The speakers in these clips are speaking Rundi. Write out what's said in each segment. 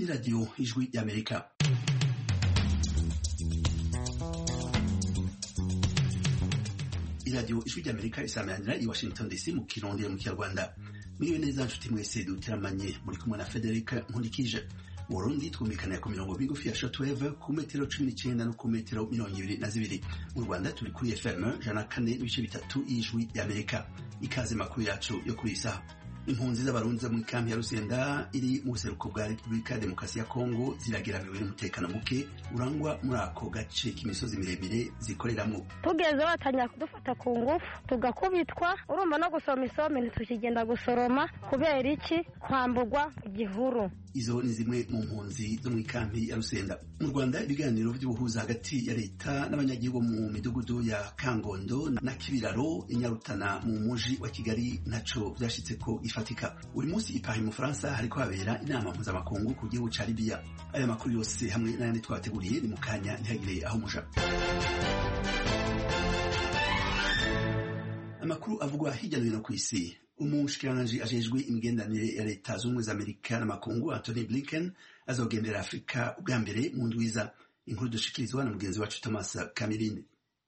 ni radiyo ijwi y'amerika iradiyo ijwi ry'amerika isameranira i washington dc mu kirundi mu kinyarwanda mwiriwe neza nshuti mwese dutiramanye muri kumwe na federica nkurikije mu burundi twumvikana ku mirongo migufi ya shotweve ku metero cumi n'icyenda no ku metero mirongo ibiri na zibiri mu rwanda turi kuri fm jana kane n'ibice bitatu y'ijwi y'amerika ikaze makuru yacu yo kuri iyi saha impunzi z'abarundi zo muri kampi ya rusenda iri mu buseruko bwa repubulika ya demokarasi ya kongo zirageramiwe n'umutekano muke urangwa muri ako gace k'imisozi miremire zikoreramwo tugeze batangira kudufata ku ngufu tugakubitwa urumva no gusoma isombe ntitukigenda gusoroma kubera iki kwambugwa igihuru izo ni zimwe mu mpunzi zo mu kampi ya rusenda mu rwanda ibiganiro by'ubuhuza hagati ya leta n'abanyagihugu mu midugudu ya kangondo na kibiraro inyarutana mu muji wa kigali ntaco vyashitse ko ifatika buri munsi ipaha mu faransa hariko habera inama mpuzamakungu ku gihugu ca libiya aya makuru yose hamwe n'ayandi twabateguriye ni mu kanya ntihagire aho muja amakuru avugwa hirya no hino ku isi umushikiranganji ajejwe imigenderanire ya leta z'ubumwe za amerika n'amakungu antony blinken azogendera afurika ubwa mbere mu ndwiza inkuru dushikirizwa na mugenzi wacu thomas kamirine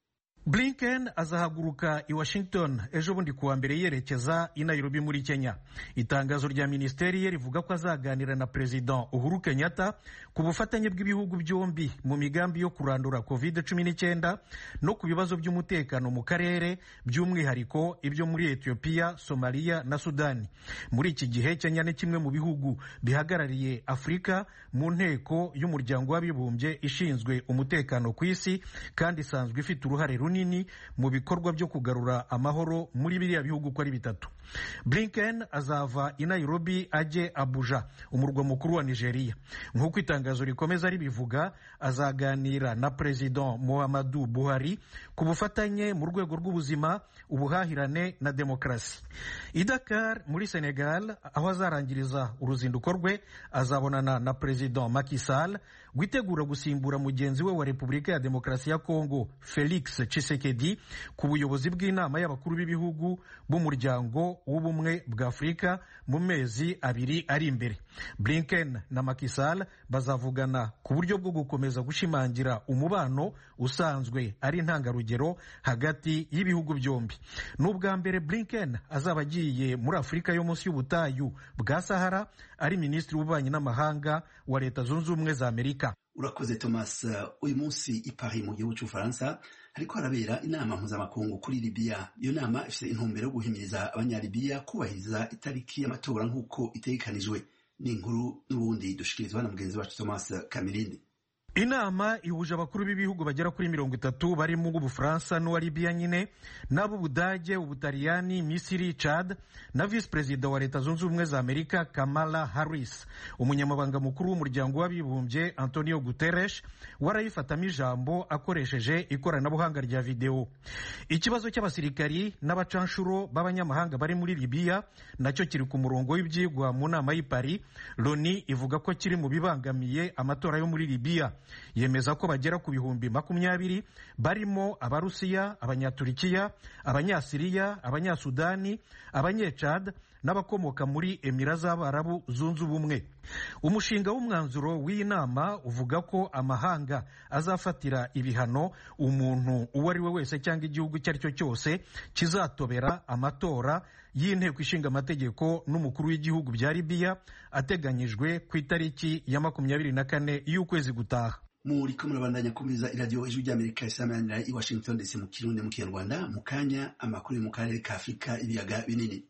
blinken azahaguruka i washington ejo bundi kuwa mbere yerekeza i nairobi muri kenya itangazo rya minisiteri ye rivuga ko azaganira na perezida uhuru kenyatta ku bufatanye bw'ibihugu byombi mu migambi yo kurandura covid 19 no ku bibazo by'umutekano mu karere by'umwihariko ibyo muri etiyopiya somaliya na sudani muri iki gihe kenya ni kimwe mu bihugu bihagarariye afurika mu nteko y'umuryango w'abibumbye ishinzwe umutekano ku isi kandi isanzwe ifite uruhare runini runini mu bikorwa byo kugarura amahoro muri biriya bihugu uko ari bitatu blinken azava i nairobi ajye abuja umurwa mukuru wa nigeria nk'uko itangazo rikomeza ribivuga azaganira na perezida muhammadu buhari ku bufatanye mu rwego rw'ubuzima ubuhahirane na demokarasi i dakar muri senegal aho azarangiriza uruzinduko rwe azabonana na perezida Macky Sall witegura gusimbura mugenzi we wa repubulika ya demokarasi ya kongo felix Tshisekedi ku buyobozi bw'inama y'abakuru b'ibihugu b'umuryango w'ubumwe bwa afurika mu mezi abiri ari imbere blinken na Macky Sall bazavugana ku buryo bwo gukomeza gushimangira umubano usanzwe ari intangarugero hagati y'ibihugu byombi ni ubwa mbere blinken azaba agiye muri afurika yo munsi y'ubutayu bwa sahara ari minisitiri w'ububanyi n'amahanga wa leta zunze ubumwe za amerika urakoze thomas uyu munsi i paris mu gihugu cy'ubufaransa hariko harabera inama mpuzamakungu kuri libiya iyo nama ifite intumbero yo guhimiriza abanyalibiya kubahiriza itariki y'amatora nk'uko itegekanijwe ni inkuru n'ubundi dushikirizwa na mugenzi wacu thomas kamirindi inama ihuje abakuru b'ibihugu bagera kuri mirongo itatu barimo ubufaransa n'uwa libiya nyine n'ab'ubudage ubutaliyani misiri chad na visi perezida wa leta zunze ubumwe za amerika kamala harris umunyamabanga mukuru w'umuryango w'abibumbye antonio guterres warayifatamo ijambo akoresheje ikoranabuhanga rya videwo ikibazo cy'abasirikari n'abacanshuro b'abanyamahanga bari muri libiya nacyo kiri ku murongo w'ibyigwa mu nama y'i paris loni ivuga ko kiri mu bibangamiye amatora yo muri libiya yemeza ko bagera ku bihumbi makumyabiri barimo abarusiya abanyaturikiya abanyasiriya abanyasudani abanyecad n'abakomoka muri emira z'abarabu zunze ubumwe umushinga w'umwanzuro w'iyi nama uvuga ko amahanga azafatira ibihano umuntu uwo ari we wese cyangwa igihugu icyo ari cyo cyose kizatobera amatora y'inteko ishinga amategeko n'umukuru w'igihugu bya libiya ateganyijwe ku itariki ya makumyabiri na kane y'ukwezi gutaha muriko murabandanya kumviriza iradiyo ijwi ry'amerika isameranira i washington dc mu kirundi mu kinyarwanda mu kanya amakuru yo mu karere ka afurika ibiyaga binini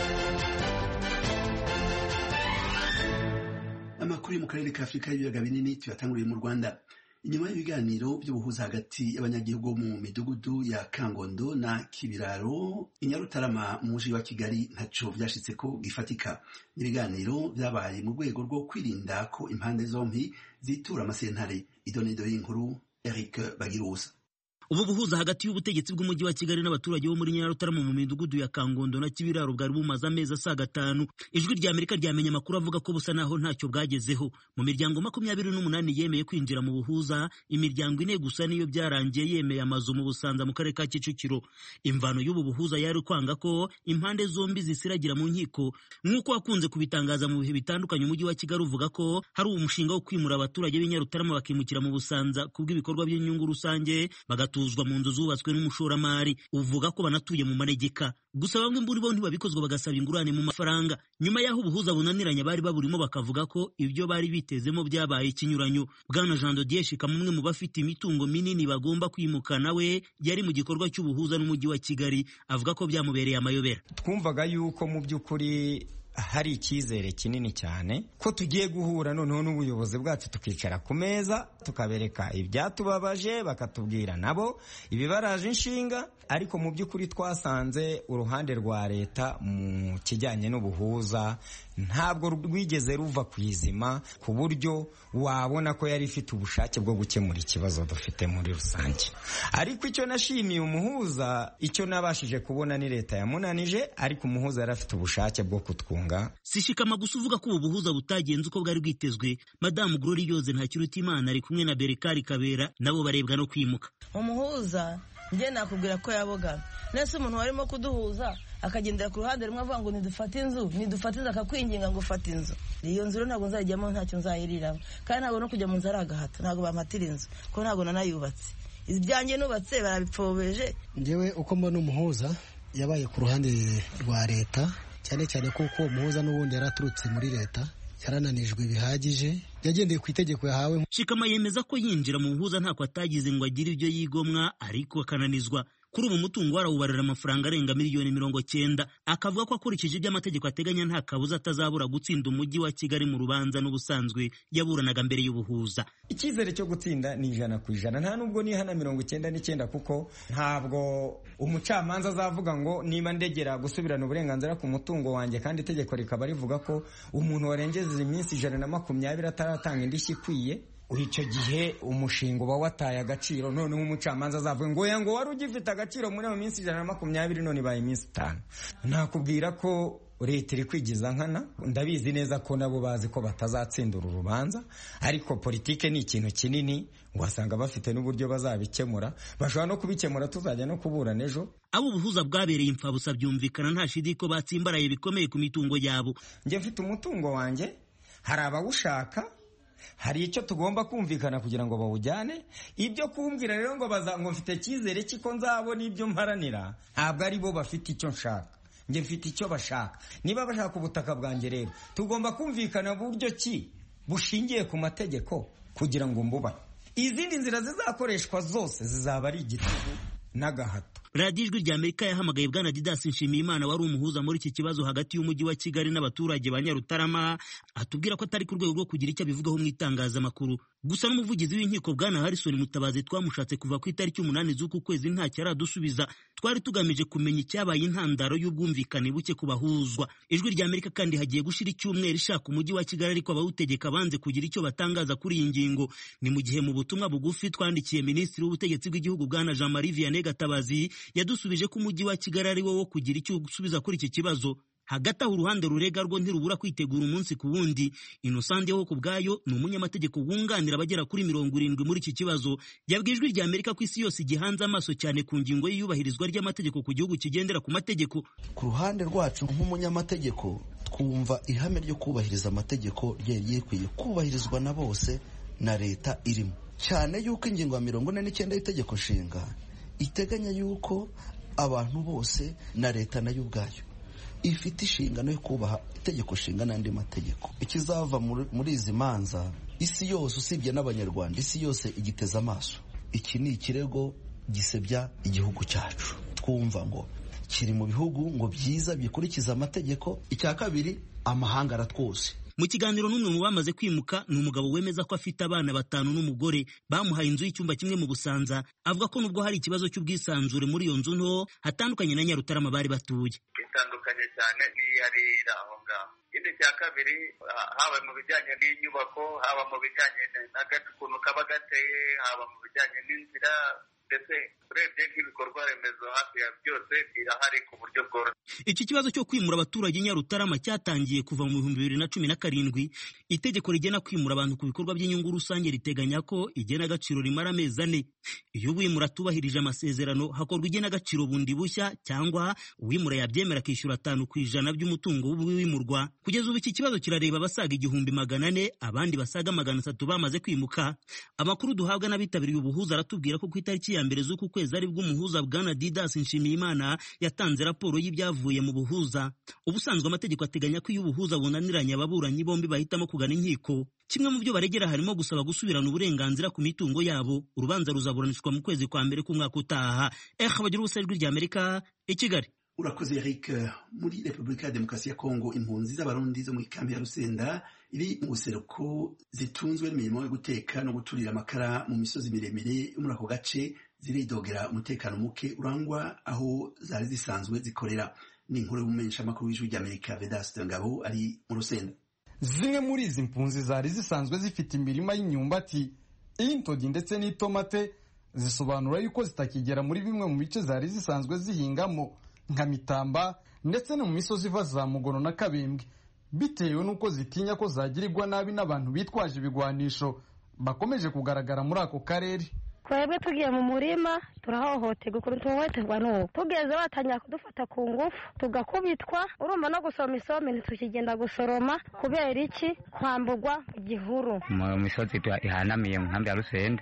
amakuru yo mu karere ka afurika y'ibiyaga binini tuyatanguriye mu rwanda inyuma y'ibiganiro by'ubuhuza hagati y'abanyagihugu mu midugudu ya kangondo na kibiraro inyarutarama mu muji wa kigali ntaco vyashitse ko gifatika ibiganiro vyabaye mu rwego rwo kwirinda ko impande zompi zitura amasentare idonido y'inkuru eric bagirusa ubu buhuza hagati y'ubutegetsi bw'umujyi wa kigali n'abaturage bo muri nyarutarama mu midugudu ya kangondo na kibiraro bwari bumaze amezi asaga atanu ijwi rya amerika ryamenye amakuru avuga ko busa naho ntacyo bwagezeho mu miryango makumyabiri n'umunani yemeye kwinjira mu buhuza imiryango ine gusa niyo byarangiye yemeye amazu mu busanza mu karere ka kicukiro imvano y'ubu buhuza yari kwanga ko impande zombi zisiragira mu nkiko nk'uko wakunze kubitangaza mu bihe bitandukanye umujyi wa kigali uvuga ko hari umushinga wo kwimura abaturage b'i nyarutarama bakimukira mu busanza kubw'ibikorwa by'inyungu rusange bagatuzwa mu nzu zubatswe n'umushoramari uvuga ko banatuye mu manegeka gusa bamwe muri bo ntibabikozwa bagasaba ingurane mu mafaranga nyuma y'aho ubuhuza bunaniranye bari baburimo bakavuga ko ibyo bari bitezemo byabaye ikinyuranyo bwana jean dodier shika umwe mu bafite imitungo minini bagomba kwimuka nawe yari mu gikorwa cy'ubuhuza n'umujyi wa kigali avuga ko byamubereye amayobera twumvaga yuko mu by'ukuri hari icyizere kinini cyane ko tugiye guhura noneho n'ubuyobozi bwacu tukicara ku meza tukabereka ibyatubabaje bakatubwira nabo ibibaraje inshinga ariko mu by'ukuri twasanze uruhande rwa leta mu kijyanye n'ubuhuza ntabwo rwigeze ruva ku izima ku buryo wabona ko yari ifite ubushake bwo gukemura ikibazo dufite muri rusange ariko icyo nashimiye umuhuza icyo nabashije kubona ni leta yamunanije ariko umuhuza yari afite ubushake bwo kutwunga sishikama gusa uvuga ko ubu buhuza butagenze uko bwari bwitezwe madamu Glory Yoze Ntakirutimana ari kumwe na Berekari Kabera nabo barebwa no kwimuka umuhuza njye nakubwira ko yabogamye nese umuntu warimo kuduhuza akagendera ku ruhande rumwe avuga ngo nidufate inzu nidufate inzu akakwinginga ngo ufate inzu iyo nzu rero ntabwo nzayijyamo ntacyo nzayiriramo kandi ntabwo no kujya mu nzu ari agahato ntabwo bampatira inzu kuko ntabwo nanayubatse ibyanjye nubatse barabipfobeje ngewe uko mbona umuhuza yabaye ku ruhande rwa leta cyane cyane kuko uwo muhuza n'ubundi yari aturutse muri leta yarananijwe bihagije yagendeye ku itegeko yahawe shikama yemeza ko yinjira mu buhuza ntako atagize ngo agire ibyo yigomwa ariko akananizwa kuri ubu mutungo warawubarira amafaranga arenga miliyoni mirongo cyenda akavuga ko akurikije ibyo amategeko ateganya nta kabuza atazabura gutsinda umujyi wa kigali mu rubanza n'ubusanzwe yaburanaga mbere y'ubuhuza icyizere cyo gutsinda ni ijana ku ijana nta nubwo nihana mirongo icyenda n'icyenda kuko ntabwo umucamanza azavuga ngo niba ndegera gusubirana uburenganzira ku mutungo wanjye kandi itegeko rikaba rivuga ko umuntu warengeje iminsi ijana na makumyabiri ataratanga indishyi ikwiye icyo gihe umushinga uba wataye agaciro noneho umucamanza azavuga ngo ngo wari ugifite agaciro muri iyo minsi ijana na makumyabiri none ibaye iminsi itanu nakubwira ko leta iri kwigiza nkana ndabizi neza ko nabo bazi ko batazatsinda uru rubanza ariko politike ni ikintu kinini wasanga bafite n'uburyo bazabikemura bashobora no kubikemura tuzajya no kuburana ejo abo ubuhuza bwabereye imfabusa byumvikana nta shidi ko batsimbaraye bikomeye ku mitungo yabo njye mfite umutungo wanjye hari abawushaka hari icyo tugomba kumvikana kugira ngo bawujyane ibyo kumbwira rero ngo baza ngo mfite icyizere cy'iko nzabona ibyo mparanira ntabwo ari bo bafite icyo nshaka njye mfite icyo bashaka niba bashaka ubutaka bwanjye rero tugomba kumvikana buryo ki bushingiye ku mategeko kugira ngo mbubahe izindi nzira zizakoreshwa zose zizaba ari igitugu n'agahato radiyo ijwi rya amerika yahamagaye bwana didasi nshimiyimana wari umuhuza muri iki kibazo hagati y'umujyi wa kigali n'abaturage ba nyarutarama atubwira ko atari ku rwego rwo kugira icyo abivugaho mu itangazamakuru gusa n'umuvugizi w'inkiko bwana harrison mutabazi twamushatse kuva ku itariki umunani z'uku kwezi ntacyo aradusubiza twari tugamije kumenya icyabaye intandaro y'ubwumvikane buke ku bahuzwa ijwi rya amerika kandi hagiye gushira icyumweru ishaka umujyi wa kigali ariko abawutegeka banze kugira icyo batangaza kuri iyi ngingo ni mu gihe mu butumwa bugufi twandikiye minisitiri w'ubutegetsi bw'igihugu bwana jean marie vianney gatabazi yadusubije ko umujyi wa kigali ari wo wo kugira icyo usubiza kuri iki kibazo hagati aho uruhande rurega rwo ntirubura kwitegura umunsi ku wundi inosande ho ku bwayo ni umunyamategeko wunganira abagera kuri mirongo irindwi muri iki kibazo yabwiye ijwi rya amerika ko isi yose igihanze amaso cyane ku ngingo y'iyubahirizwa ry'amategeko ku gihugu kigendera ku mategeko ku ruhande rwacu nk'umunyamategeko twumva ihame ryo kubahiriza amategeko ryari rikwiye kubahirizwa na bose na leta irimo cyane yuko ingingo ya mirongo ine n'icyenda y'itegeko nshinga iteganya yuko abantu bose na leta nayo ubwayo ifite inshingano yo kubaha itegeko nshinga n'andi mategeko ikizava muri izi manza isi yose usibye n'abanyarwanda isi yose igiteze amaso iki ni ikirego gisebya igihugu cyacu twumva ngo kiri mu bihugu ngo byiza bikurikiza amategeko icya kabiri amahanga aratwose mu kiganiro n'umwe mu bamaze kwimuka ni umugabo wemeza ko afite abana batanu n'umugore bamuhaye inzu y'icyumba kimwe mu busanza avuga ko nubwo hari ikibazo cy'ubwisanzure muri iyo nzu nto hatandukanye na nyarutarama bari batuye bitandukanye cyane n'iyarira aho ngaho ikindi cya kabiri haba mu bijyanye n'inyubako haba mu bijyanye n'agace ukuntu kaba gateye haba mu bijyanye n'inzira ndetse urebye nk'ibikorwa remezo hafi ya byose birahari ku buryo bworoshye iki kibazo cyo kwimura abaturage nyarutarama cyatangiye kuva mu bihumbi bibiri na cumi na karindwi itegeko rigena kwimura abantu ku bikorwa by'inyungu rusange riteganya ko igenagaciro rimara amezi ane iyo uwimura atubahirije amasezerano hakorwa igenagaciro bundi bushya cyangwa uwimura yabyemera akishyura atanu ku ijana by'umutungo w'uwimurwa kugeza ubu iki kibazo kirareba abasaga igihumbi magana ane abandi basaga magana atatu bamaze kwimuka amakuru duhabwa n'abitabiriye ubuhuza aratubwira ko ku itariki ya mbere z'uku kwezi ari bwo umuhuza bwana didas nshimiyimana yatanze raporo y'ibyavuye mu buhuza ubusanzwe amategeko ateganya ko iyo ubuhuza bunaniranye ababuranyi bombi bahitamo kugana inkiko kimwe mu byo baregera harimo gusaba gusubirana uburenganzira ku mitungo yabo urubanza ruzaburanishwa mu kwezi kwa mbere k'umwaka utaha eh bagira ubusa ijwi rya amerika i kigali urakoze eric muri repubulika ya demokarasi ya kongo impunzi z'abarundi zo muri kambi ya rusenda iri mu buseruko zitunzwe n'imirimo yo guteka no guturira amakara mu misozi miremire yo muri ako gace ziridogera umutekano muke urangwa aho zari zisanzwe zikorera ni inkuru y'umumenyeshamakuru w'ijwi ry'amerika vedaste ngabo ari mu rusenda zimwe muri izi mpunzi zari zisanzwe zifite imirima y'imyumbati iy'intogi ndetse n'itomate zisobanura yuko zitakigera muri bimwe mu bice zari zisanzwe zihingamo nka mitamba ndetse no mu misozi iva za mugono na kabembwe bitewe n'uko zitinya ko zagirirwa nabi n'abantu bitwaje ibigwanisho bakomeje kugaragara muri ako karere twebwe tugiye mu murima turahohoterwa ukuntu tuhohoterwa n'ubu tugeze batangira kudufata ku ngufu tugakubitwa urumva no gusoma isombe ntitukigenda gusoroma kubera iki kwambugwa mu gihuru mu misozi ihanamiye mu nkambi ya rusenda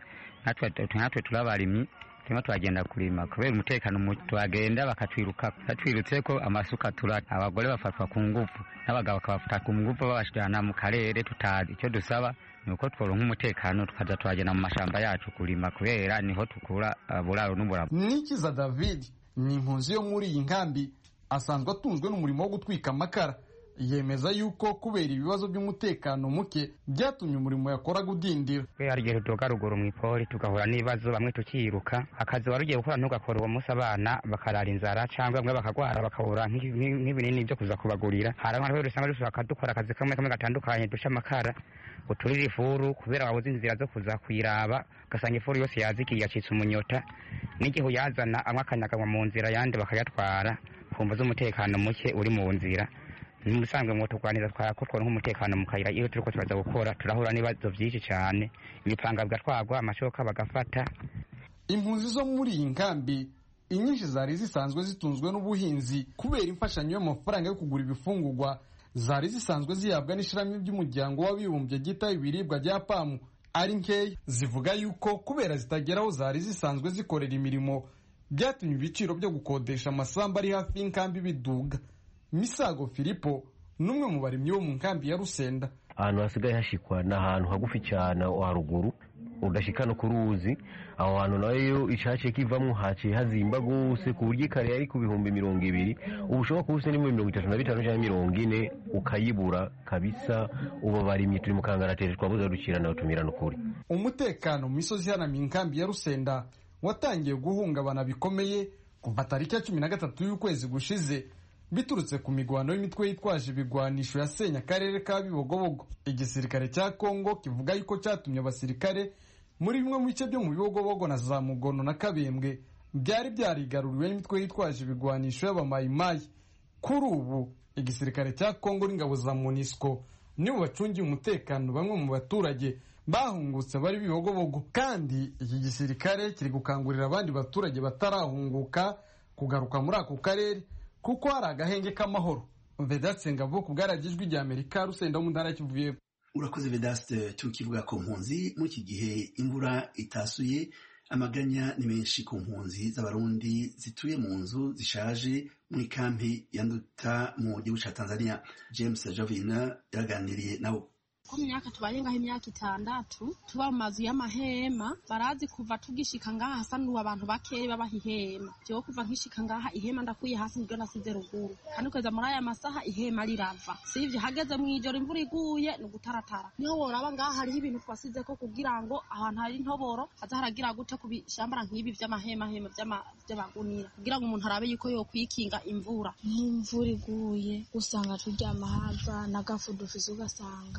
natwe turabarimyi turimo turagenda kurima kubera umutekano tuhagenda bakatwiruka batwirutse ko amasuka turata abagore bafatwa ku ngufu n'abagabo bakabafata ku ngufu babajyana mu karere tutazi icyo dusaba ni uko tworonka umutekano tukaza turagenda mu mashamba yacu kurima kubera niho tukura buraro n'uburabo nikiza david ni impunzi yo muri iyi nkambi asanzwe atunzwe n'umurimo wo gutwika amakara yemeza yuko kubera ibibazo by'umutekano muke byatumye umurimo yakoraga udindira hari igihe tudoga ruguru mu ipori tugahura n'ibibazo bamwe tukiruka akazi wari ugiye gukora ntugakora uwo munsi abana bakarara inzara cyangwa bamwe bakagwara bakabura nk'ibinini byo kuza kubagurira hari abantu rero usanga dushaka dukora akazi kamwe kamwe gatandukanye duca amakara uturira ifuru kubera wabuze inzira zo kuza kuyiraba ugasanga ifuru yose yazikiye yacitse umunyota n'igihe uyazana amwe akanyaganywa mu nzira ayandi bakayatwara kumva z'umutekano muke uri mu nzira musanzwe ngo turwanira twakotwa nk'umutekano mu kayira iyo turiko turaza gukora turahura n'ibibazo byinshi cyane imipanga bigatwagwa amashoka bagafata impunzi zo muri iyi nkambi inyinshi zari zisanzwe zitunzwe n'ubuhinzi kubera imfashanyo y'amafaranga yo kugura ibifungurwa zari zisanzwe zihabwa n'ishirahamwe ry'umuryango w'abibumbye ryitaho ibiribwa rya pamu ari nkeya zivuga yuko kubera zitagera aho zari zisanzwe zikorera imirimo byatumye ibiciro byo gukodesha amasambu ari hafi y'inkambi biduga misago filipo n'umwe mu barimyi bo mu nkambi ya rusenda ahantu hasigaye hashikwa ni ahantu hagufi cyane haruguru udashika no ku ruzi aho hantu nayo icaciye kivamwo haciye hazimba gose ku buryo ikare yari ku bihumbi mirongo ibiri ubu ushobora kuba ufite mirongo itatu na bitanu cyangwa mirongo ine ukayibura kabisa ubu barimye turi mu kangarateri twabuze dukira nawe tumirana ukuri umutekano mu misozi ihanamiye inkambi ya rusenda watangiye guhungabana bikomeye kuva tariki ya cumi na gatatu y'ukwezi gushize biturutse ku migwano y'imitwe yitwaje ibigwanisho yasenya akarere ka bibogobogo igisirikare cya kongo kivuga yuko cyatumye abasirikare muri bimwe mu bice byo mu bibogobogo na za mugono na kabembwe byari byarigaruriwe n'imitwe yitwaje ibigwanisho y'abamayimayi kuri ubu igisirikare cya kongo n'ingabo za monisco nibo bacungiye umutekano bamwe mu baturage bahungutse bari bibogobogo kandi iki gisirikare kiri gukangurira abandi baturage batarahunguka kugaruka muri ako karere kuko hari agahenge k'amahoro vedatse ngabo ku bwaragijwi rya amerika rusenda mu ntara kivuye urakoze vedaste tukivuga ku mpunzi muri iki gihe imvura itasuye amaganya ni menshi ku mpunzi z'abarundi zituye mu nzu zishaje muri kampi ya nduta mu gihugu cya tanzania james jovina yaraganiriye nabo ko mu myaka tubaye ngaho imyaka itandatu tuba mu mazu y'amahema barazi kuva tugishika ngaha hasa n'ubu abantu bakeya babaha ihema jewe kuva nkishika ngaha ihema ndakuye hasi niryo nasize ruguru kandi kugeza muri aya masaha ihema rirava sivyo hageze mw'ijoro imvura iguye ni ugutaratara niho woraba ngaha hariho ibintu twasize ko kugira ngo ahantu hari intoboro haza haragira gute ku bishambara nk'ibi vy'amahemahema vy'abagunira kugira ngo umuntu arabe yuko yokwikinga imvura nk'imvura iguye usanga turyama hava n'agafu dufise ugasanga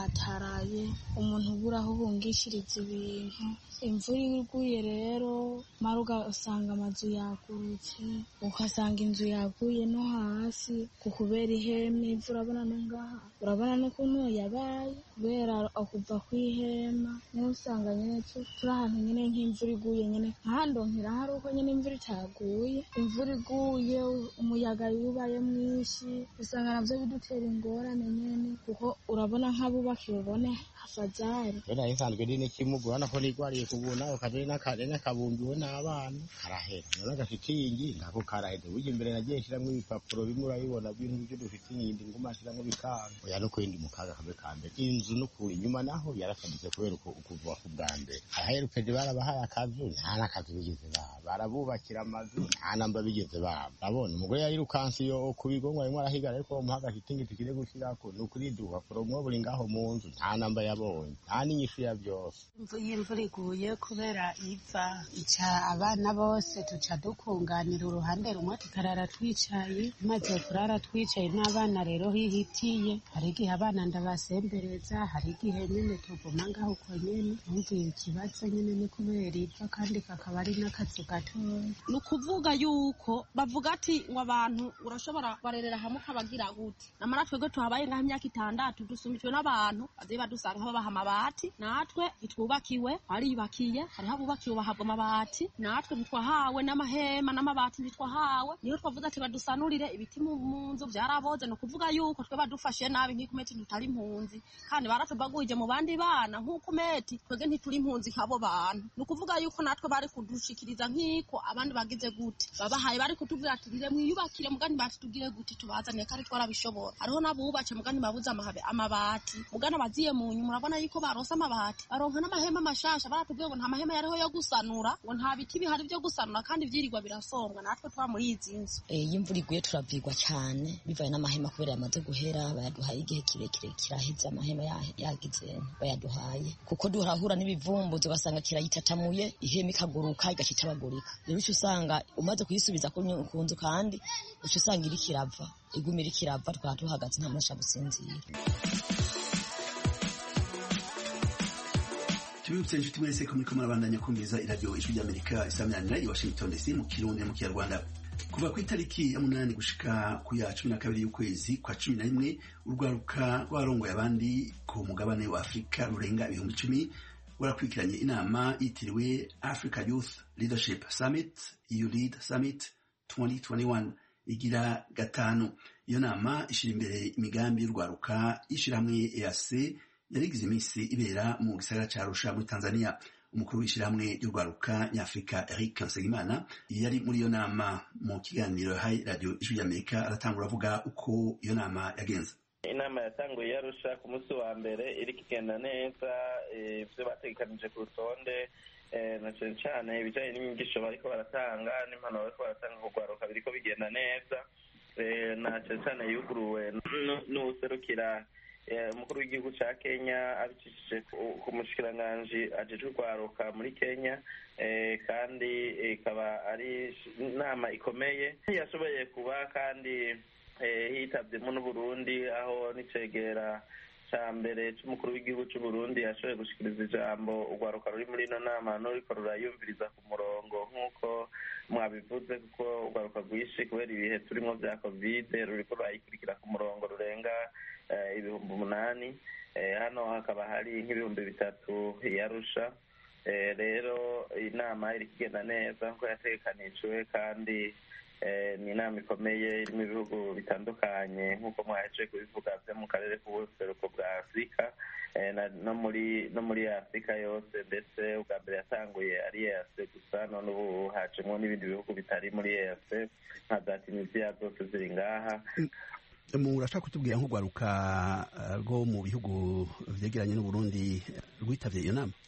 rwataraye umuntu ubura aho uhungishiriza ibintu imvura iguye rero mara ugasanga amazu yagurutse ugasanga inzu yaguye no hasi ku kubera ihema ivu urabona no ngaha urabona n'ukuntu yabaye kubera kuva ku ihema niho usanga nyine turi ahantu nyine nk'imvura iguye nyine nkahandonkera hari uko nyine imvura itaguye imvura iguye umuyaga yubaye mwinshi usanga navyo bidutera ingorane nyene kuko urabona nk'abubakiwe ubone hafazari rero isanzwe ndi n'ikimuga urabona ko nigwariye kubuna ukajeri n'akabumbiwe n'abana karahera none agashitingi nako karahera burya imbere nagiye nshiramwo ibipapuro bimwe urabibona bintu byo dufite inyindi nguma nshiramwo bikanga oya no kwindi mu kaga kabe ka mbere inzu n'ukuri inyuma naho yarakadutse kubera ukuva ku bwa mbere ahaherukeje barabahaye akazu nta n'akazu bigeze baba barabubakira amazu nta namba bigeze baba urabona umugore yayirukanse iyo ku bigo ngo arimo arahigara ariko bamuha agashitingi tukire gushirako ni ukuri dupapuro mwo buri ngaho mu nzu nta namba yabonye nta n'inyishu ya byose iyo imvura iguye kubera iva ica abana bose tuca dukunganira uruhande rumwe tukarara twicaye tumaze kurara twicaye n'abana rero hihitiye hari igihe abana ndabasembereza hari igihe nyine tuguma ngaho uko nyine ntugire ikibazo nyine ni kubera iva kandi kakaba ari n'akazu gatoya ni ukuvuga yuko bavuga ati ngo abantu urashobora barerera hamwe ukabagira gute namara twebwe tuhabaye ngaho imyaka itandatu dusumbijwe n'abantu baziye badusanga babaha amabati natwe ntitwubakiwe bariyubakiye hariho abubakiwe bahabwa amabati natwe ntitwahawe n'amahema n'amabati ntitwahawe niyo twavuze ati badusanurire ibiti mu nzu byaraboze ni ukuvuga yuko twe badufashe nabi nk'ikumeti tutari impunzi kandi baratubagurije mu bandi bana nk'ukumeti twebwe ntituri impunzi nk'abo bantu ni ukuvuga yuko natwe bari kudushikiriza nk'iko abandi bagize gute babahaye bari kutubwira ati rire mwiyubakire mugani batutubwire gute tubazaniye kandi twarabishobora hariho n'abubatse mugani babuze amabati mugani abaziye mu nyuma urabona yuko barose amabati baronka n'amahema mashasha baratubwiye ngo nta mahema yariho yo gusanura ngo nta biti bihari byo gusanura kandi vyirirwa birasombwa natwe twa muri izi nzu iyo imvura iguye turavigwa cyane bivaye n'amahema kubera yamaze guhera bayaduhaye igihe kirekire kiraheze amahema yagize bayaduhaye kuko duhahura n'ibivumbuzi ugasanga kirayitatamuye ihema ikaguruka igaca itabagurika rero uca usanga umaze kuyisubiza ku nzu kandi uca usanga iriko irava iguma iriko irava twaba duhagaze nta muntu gusinzira tubibutse inshuti mwese ko muriko murabandanya kumviriza iradiyo ijwi ry'amerika isaminanira i washington dc mu kirundi mu kinyarwanda kuva ku itariki ya munani gushika ku ya cumi na kabiri y'ukwezi kwa cumi na rimwe urwaruka rwarongoye abandi ku mugabane wa afurika rurenga ibihumbi icumi warakurikiranye inama yitiriwe africa youth leadership summit eu lead summit 2021 igira gatanu iyo nama ishyira imbere imigambi y'urwaruka y'ishyirahamwe eac yarigize iminsi ibera mu gisagara ca Arusha muri Tanzania umukuru w'ishyirahamwe ry'urwaruka nyafurika Eric Nsengimana yari muri iyo nama mu kiganiro hai radio ijwi ry'Amerika aratangura avuga uko iyo nama yagenze inama yatanguye yarusha ku munsi wa mbere iriko igenda neza ivyo bategekanije ku rutonde na cane cane ibijanye n'inyigisho bariko baratanga n'impanuro bariko baratanga ku rwaruka biriko bigenda neza na cane cane yuguruwe n'uwuserukira umukuru w'igihugu ca kenya abicishije ku mushikiranganji ajejwe urwaruka muri kenya kandi ikaba ari inama ikomeye yashoboye kuba kandi hitavyemo n'uburundi aho n'icegera ca mbere c'umukuru w'igihugu c'uburundi yashoboye gushikiriza ijambo urwaruka ruri muri ino nama n'uriko rurayumviriza ku murongo nk'uko mwabivuze kuko urwaruka rwinshi kubera ibihe turimwo vya kovide ruriko rurayikurikira ku murongo rurenga ibihumbi umunani hano hakaba hari nk'ibihumbi bitatu yarusha rero inama iri kugenda neza nkuko yategekanijwe kandi ni inama ikomeye irimo ibihugu bitandukanye nk'uko mwaheje kubivuga byo mu karere k'ubuseruko bwa afurika no muri no muri afurika yose ndetse ubwa mbere yatanguye ari ease gusa none ubu hacemo n'ibindi bihugu bitari muri ease nka za tunisiya zose ziri ngaha murashaka kutubwira nk'urwaruka rwo mu bihugu vyegeranye n'uburundi rwitabye iyo nama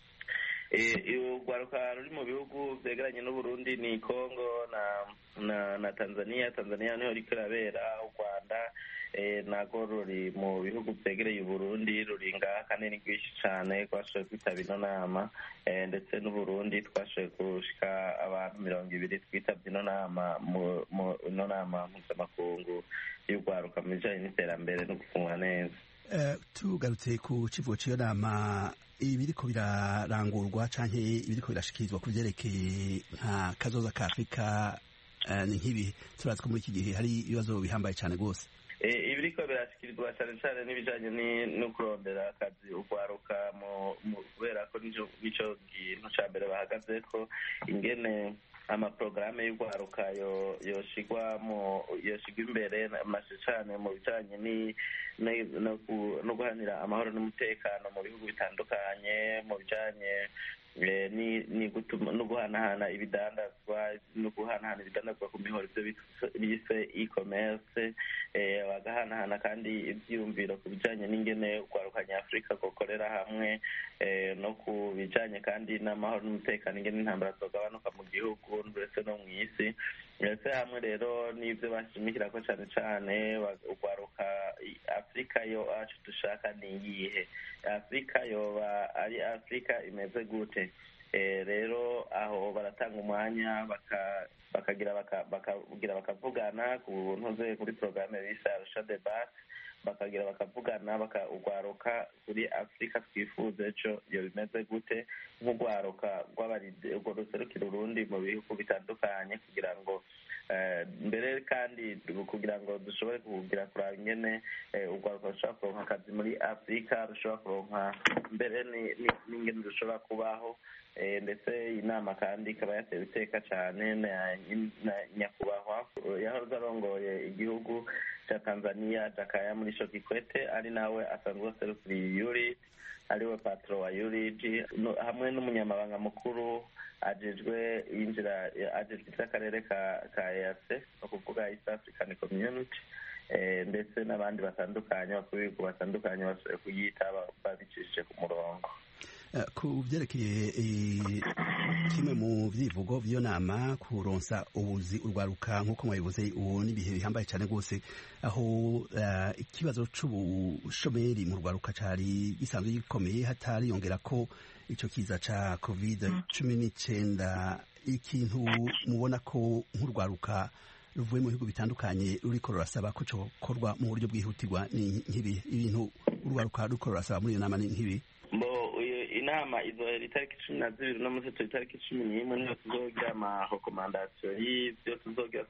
urwaruka ruri mu bihugu vyegeranye n'uburundi ni congo na na na tanzania tanzania niho riko irabera u rwanda nago ruri mu bihugu vyegereye uburundi ruri ngaha kandi ni rwinshi cane twashoboye kwitaba ino nama ndetse n'uburundi twashoboye gushika abantu mirongo ibiri twitabye ino nama ino nama mpuzamakungu y'urwaruka mu bijanye n'iterambere no gufunga neza tugarutse ku kivugo cy'iyo nama ibiriko birarangurwa canke ibiriko birashikirizwa ku vyerekeye nka kazoza ka afurika ni nk'ibi turazi ko muri iki gihe hari ibibazo bihambaye cyane rwose ibiriko birashyikirizwa cyane cyane n'ibijyanye no kurondera akazi ugwaruka kubera ko nicyo kintu cya mbere bahagaze ko ingene amaporogaramu y'urwaruka yoshigwa yoshigwa imbere cyane mu bijyanye no guhanira amahoro n'umutekano mu bihugu bitandukanye mu bijyanye no guhanahana ibidandazwa no guhanahana ibidandazwa ku mihoro ibyo bise e-commerce bagahanahana kandi ibyiyumviro ku bijyanye n'ingene urwaruka nyafurika gukorera hamwe no ku bijyanye kandi n'amahoro n'umutekano ingene intambara zogabanuka mu gihugu ndetse no mu isi ndetse hamwe rero n'ibyo bashimikira ko cyane cyane urwaruka afurika yo acu dushaka ni iyihe afurika yoba ari afurika imeze gute rero aho baratanga umwanya bakagira bakagira bakavugana ku ntuze kuri porogaramu bise arusha debate bakagira bakavugana bakagwaruka kuri afurika twifuza ejo iyo bimeze gute nk'urwaruka urwo ruserukira urundi mu bihugu bitandukanye kugira ngo mbere kandi kugira ngo dushobore kugira kuraba ingene urwaruka rushobora kuronka akazi muri afurika rushobora kuronka mbere n'ingene rushobora kubaho ndetse iyi nama kandi ikaba yatewe iteka cyane na nyakubahwa yahoze arongoye igihugu cya tanzania jakaya muri shokikwete ari nawe asanzwe aserukiriye yuri ariwe patro wa yuriji hamwe n'umunyamabanga mukuru ajejwe yinjira ajejwe iby'akarere ka ease ni ukuvuga east african community ndetse n'abandi batandukanye bakuru b'ibihugu batandukanye bashoboye kuyita babicishije ku murongo ku byerekeye kimwe mu byivugo by'iyo nama kuronsa ubuzi urwaruka nk'uko mwabivuze ubu n'ibihe bihambaye cyane rwose aho ikibazo c'ubushomeri mu rwaruka cari gisanzwe gikomeye hatariyongera ko ico kiza ca covid cumi n'icenda ikintu mubona ko nk'urwaruka ruvuye mu bihugu bitandukanye ruriko rurasaba ko cokorwa mu buryo bwihutirwa ni nk'ibi ibintu urwaruka ruriko rurasaba muri iyo nama ni nk'ibi inama izohera itariki cumi na zibiri no munsi turi itariki cumi n'imwe niyo tuzogira amarekomandasiyo y'ibyo tuzogira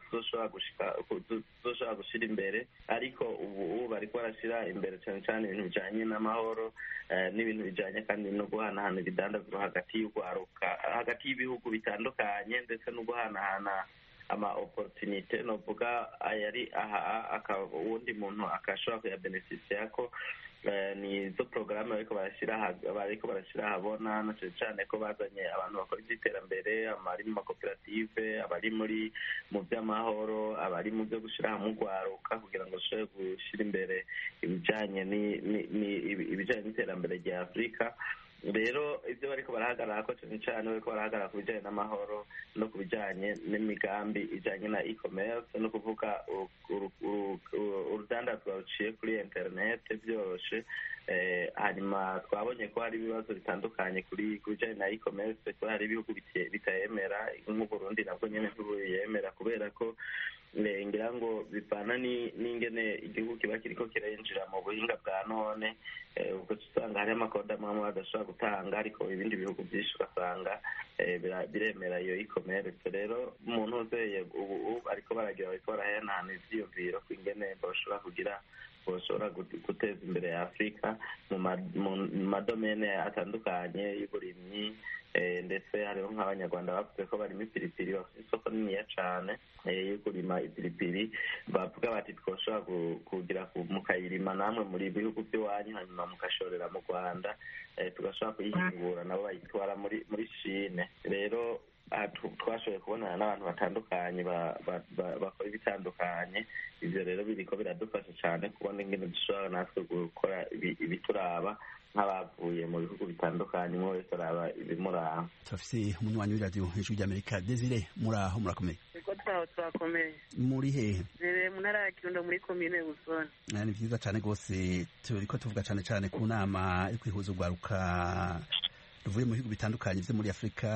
tuzoshobora gushira imbere ariko ubu bariko barashira imbere cyane cyane ibintu bijanye n'amahoro n'ibintu bijanye kandi no guhanahana ibidandazwa hagati y'urwaruka hagati y'ibihugu bitandukanye ndetse no guhanahana ama opportunite novuga ayari aha uwundi muntu akashobora kuyabeneficia ko ni izo porogaramu bariko barashyira bariko barashyira ahabona na cyane cyane ko bazanye abantu bakora iby'iterambere abari mu makoperative abari muri mu by'amahoro abari mu byo gushyira hamwe urwaruka kugira ngo bashobore gushyira imbere ibijyanye ibijyanye n'iterambere rya afurika rero ibyo bariko barahagarara ko cyane cyane bariko barahagarara ku bijyanye n'amahoro no ku bijyanye n'imigambi ijyanye na e-commerce no kuvuga urudandazwa ruciye kuri interinete byoroshe hanyuma twabonye ko hari ibibazo bitandukanye kuri ku bijyanye na e-commerce ko hari ibihugu bitayemera nk'uburundi nabwo nyine ntibuyemera kubera ko ngira ngo bivana n'ingene igihugu kiba kiriko kirinjira mu buhinga bwa none ubwo usanga hari amakode amwe badashobora gutanga ariko ibindi bihugu byinshi ugasanga biremera iyo e-commerce rero umuntu uzeye ubu ariko baragira bariko barahanahana ivyiyumviro ku ingene bashobora kugira bashobora guteza imbere ya afurika mu madomene atandukanye y'uburimyi ndetse hariho nk'abanyarwanda bavuze ko barimo ipiripiri bafite isoko niniya cyane yo kurima ipiripiri bavuga bati twoshobora kugira mukayirima namwe muri bihugu by'iwanyu hanyuma mugashorera mu rwanda tugashobora kuyihingura nabo bayitwara muri muri shine rero twashoboye kubonana n'abantu batandukanye bakora ibitandukanye ibyo rero biriko biradufasha cyane kubona ingene dushobora natwe gukora ibituraba nk'abavuye mu bihugu bitandukanye umwe wese araba ibimuraba turafise umunywanyi w'iradiyo hejuru ry'amerika desire muri aho murakomeye ego twaho turakomeye muri hehe rere mu ntara ya kirundo muri komine busoni ni vyiza cane rwose turiko tuvuga cane cane ku nama yo kwihuza urwaruka ruvuye mu bihugu bitandukanye vyo muri afurika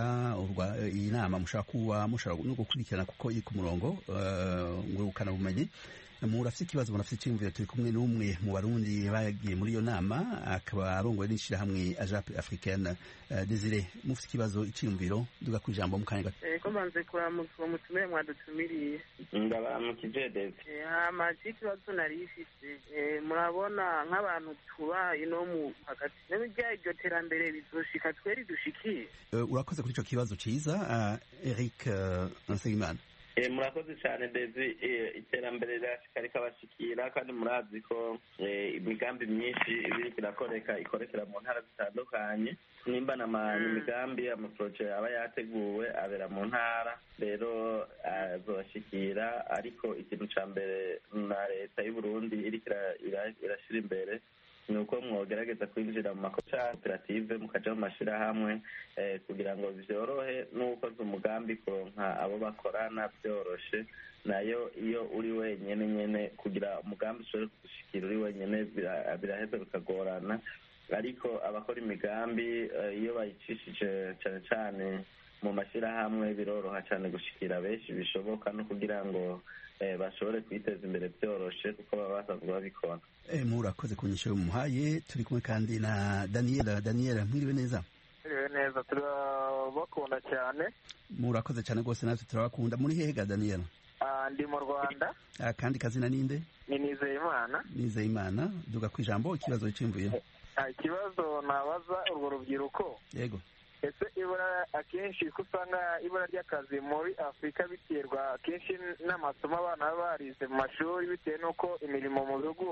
iyi nama mushobora kuba mushobora no gukurikirana kuko iri ku murongo ngurukana bumenyi murafite ikibazo murafite icyiyumviro turi kumwe n'umwe mu barundi bagiye muri iyo nama akaba arongoye n'ishyirahamwe ajape africaine desire mufite ikibazo icyiyumviro duga ku ijambo mu kanya gato ko mbanze kuramutsa uwo mutumire mwadutumiriye ndabaramukije dede hama ikibazo nari ifite murabona nk'abantu tuba ino mu hagati n'ibijya iryo terambere rizoshika tweri dushikiye urakoze kuri icyo kibazo cyiza eric nsengimana murakoze cyane ndetse iterambere rirashika rikabashikira kandi murazi ko imigambi myinshi ibiri irakoreka ikorekera mu ntara zitandukanye nimba imigambi amaporoje aba yateguwe abera mu ntara rero azobashikira ariko ikintu cya mbere na leta y'u Burundi iriko irashyira imbere ni uko mwogerageza kwinjira mu makoperative mukaja mu mashyirahamwe kugira ngo byorohe n'ukoze umugambi kuronka abo bakorana byoroshe nayo iyo uri wenyine nyine kugira umugambi ushobore kugushikira uri wenyine biraheza bikagorana ariko abakora imigambi iyo bayicishije cyane cyane mu mashyirahamwe biroroha cyane gushikira benshi bishoboka no kugira ngo bashobore kwiteza imbere byoroshe kuko baba basanzwe babikora murakoze ku nyisho muhaye turi kumwe kandi na daniela daniela mwiriwe neza mwiriwe neza turabakunda cyane murakoze cyane rwose natwe turabakunda muri hega daniela ndi mu rwanda kandi kazina ninde ni nizeyimana nizeyimana duga ku ijambo ikibazo cyimvuye ikibazo nabaza urwo rubyiruko yego ese ibura akenshi ko usanga ibura ry'akazi muri afurika biterwa akenshi n'amasomo abana baba barize mu mashuri bitewe n'uko imirimo mu bihugu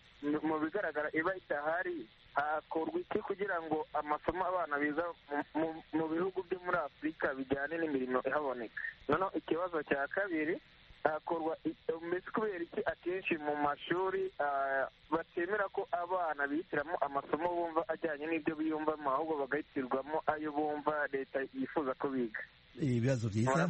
mu bigaragara iba idahari hakorwa iki kugira ngo amasomo abana biga mu bihugu byo muri afurika bijyane n'imirimo ihaboneka noneho ikibazo cya kabiri hakorwa mbese kubera iki akenshi mu mashuri batemera ko abana bihitiramo amasomo bumva ajyanye n'ibyo biyumvamo ahubwo bagahitirwamo ayo bumva leta yifuza ko biga ibibazo byiza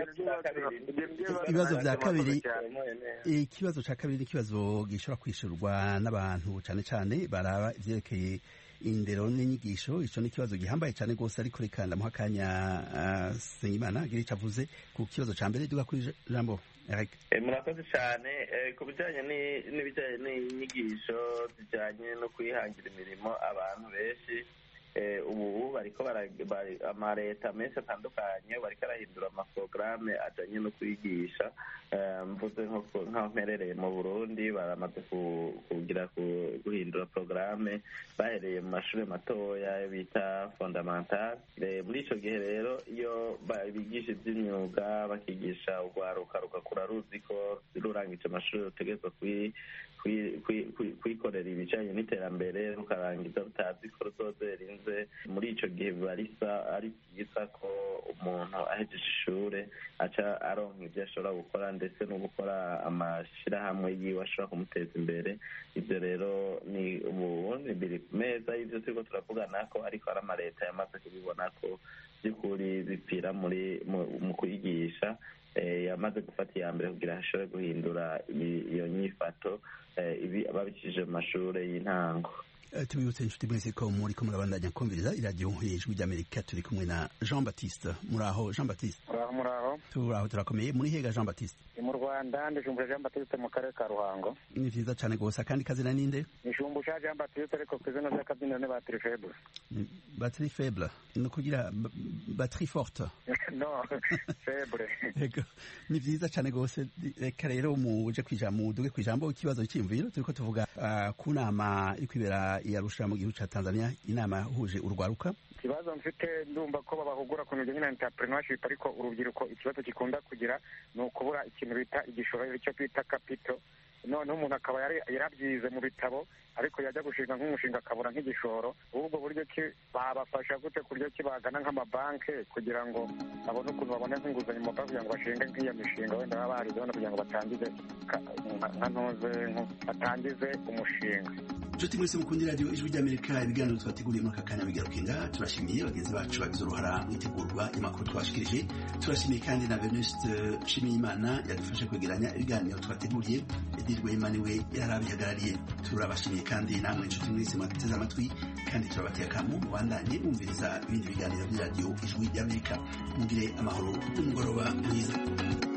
ibibazo bya kabiri ikibazo cya kabiri ni ikibazo gishobora kwishyurwa n'abantu cyane cyane baraba ibyerekeye indero n'inyigisho icyo ni ikibazo gihambaye cyane rwose ariko reka ndamuha akanya senyimana agira icyo avuze ku kibazo cya mbere duga kuri jambo murakoze cyane ku bijyanye n'ibijyanye n'inyigisho zijyanye no kwihangira imirimo abantu benshi ubu bariko amaleta menshi atandukanye bariko arahindura amaporogaramu ajyanye no kwigisha mvuze nk'aho mperereye mu burundi baramaze kugira guhindura porogaramu bahereye mu mashuri matoya bita fondamentale muri icyo gihe rero iyo bigisha iby'imyuga bakigisha urwaruka rugakura ruzi ko rurangije amashuri rutegerezwa kwikorera ibijyanye n'iterambere rukarangiza rutazi ko ruzozerinze muri icyo gihe biba ari byiza ko umuntu ahejeje ishuri aca aronka ibyo ashobora gukora ndetse no gukora amashyirahamwe yiwe ashobora kumuteza imbere ibyo rero ni ubundi biri ku meza y'ibyo turiko turavugana ko ariko hari amaleta yamaze kubibona ko by'ukuri bipfira muri mu kwigisha yamaze gufata iya mbere kugira ashobore guhindura iyo nyifato babicishije mu mashuri y'intango tubibutse inshuti mwese ko muri ko murabandanya kumviriza iradiyo ijwi ry'amerika turi kumwe na jean baptiste muraho jean baptiste muraho turaho turakomeye muri hega jean baptiste ni mu rwanda ndijumbura jean baptiste mu karere ka ruhango ni vyiza cane gose akandi kazina ninde nishumbusha jean baptiste ariko ku izina ry'akabyiniro ni batiri faible batiri faible ni ukugira batiri forte no faible ni vyiza cane gose reka rero muje kwijambo muduge kwijambo ikibazo cy'imviro turiko tuvuga uh, ku nama iri kwibera iyarusha mu gihugu ca tanzania inama yahuje urwaruka ikibazo mfite ndumva ko babahugura ku bijyanye na entrepreneurship ariko urubyiruko ikibazo gikunda kugira ni ukubura ikintu bita igishoro icyo twita kapito noneho umuntu akaba yarabyize mu bitabo ariko yajya gushinga nk'umushinga akabura nk'igishoro ubwo buryo ki babafasha gute ku buryo ki bagana nk'amabanki kugira ngo babone ukuntu babone nk'inguzanyo mu mabanki kugira ngo bashinge nk'iyo mishinga wenda baba barizeho kugira ngo batangize nka ntuze batangize umushinga inshuti mwese mukunda radiyo ijwi ry'amerika ibiganiro twateguriye muri aka kanya bigarukinga turashimiye bagenzi bacu bagize uruhara mu itegurwa y'amakuru twashikirije turashimiye kandi na venuste nshimiyimana yadufashe kwegeranya ibiganiro twateguriye edirwe imana we yari abihagarariye turabashimiye kandi namwe inshuti mwese mwateze amatwi kandi turabateye akamu mubandanye bumviriza ibindi biganiro by'iradiyo ijwi ry'amerika mugire amahoro n'umugoroba mwiza